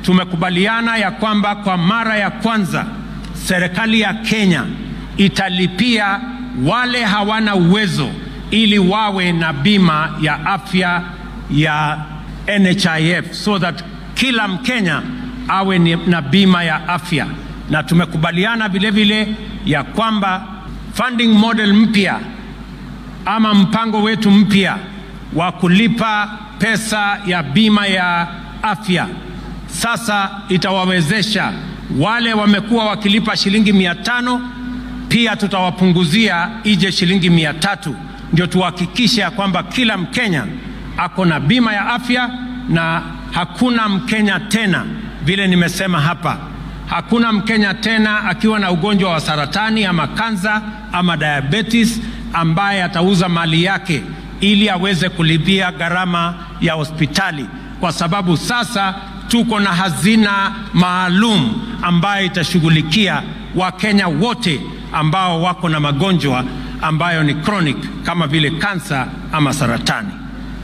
tumekubaliana ya kwamba kwa mara ya kwanza serikali ya Kenya italipia wale hawana uwezo ili wawe na bima ya afya ya NHIF so that kila Mkenya awe ni- na bima ya afya, na tumekubaliana vile vile ya kwamba funding model mpya ama mpango wetu mpya wa kulipa pesa ya bima ya afya sasa itawawezesha wale wamekuwa wakilipa shilingi mia tano pia tutawapunguzia ije shilingi mia tatu ndio tuhakikishe ya kwamba kila Mkenya ako na bima ya afya na hakuna Mkenya tena, vile nimesema hapa, hakuna Mkenya tena akiwa na ugonjwa wa saratani ama kansa ama diabetes ambaye atauza mali yake ili aweze kulipia gharama ya hospitali, kwa sababu sasa tuko na hazina maalum ambayo itashughulikia Wakenya wote ambao wako na magonjwa ambayo ni chronic kama vile kansa ama saratani.